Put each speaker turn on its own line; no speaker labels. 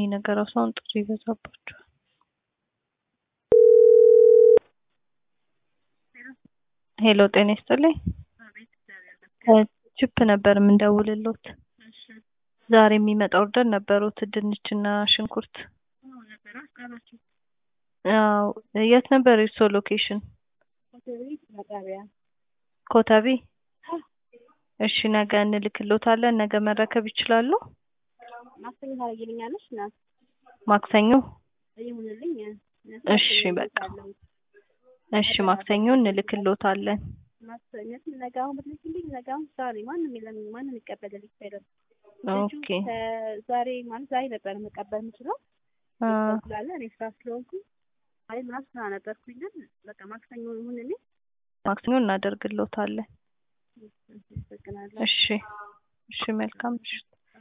ነገር ራሱ አሁን ጥሪ ይበዛባቸዋል። ሄሎ ጤና ይስጥልኝ። ከቺፕ ነበር የምንደውልሎት። ዛሬ የሚመጣ ኦርደር ነበሩት ድንችና ሽንኩርት። አዎ የት ነበር የእርስዎ ሎኬሽን? ኮተቤ። እሺ ነገ እንልክሎታለን። ነገ መረከብ ይችላሉ?
ማክሰኞ ታደርጊልኛለሽ? እናት
ማክሰኞ?
ይሁንልኝ።
እሺ በቃ እሺ ማክሰኞ እንልክሎታለን።
ማክሰኞ ነገ አሁን ብትልኪልኝ ነገ አሁን ዛሬ ማንም የለም ማንም ይቀበልልኝ አይደለም።
ኦኬ
ዛሬ ማለት ዛሬ ነበር መቀበል የምችለው
አ
ስላለ እኔ ስራ ስለሆንኩ አይ ምናምን ስራ ነበርኩኝ። ግን በቃ ማክሰኞ ይሁንልኝ።
ማክሰኞ እናደርግሎታለን።
አመሰግናለሁ።
እሺ እሺ መልካም ምሽት።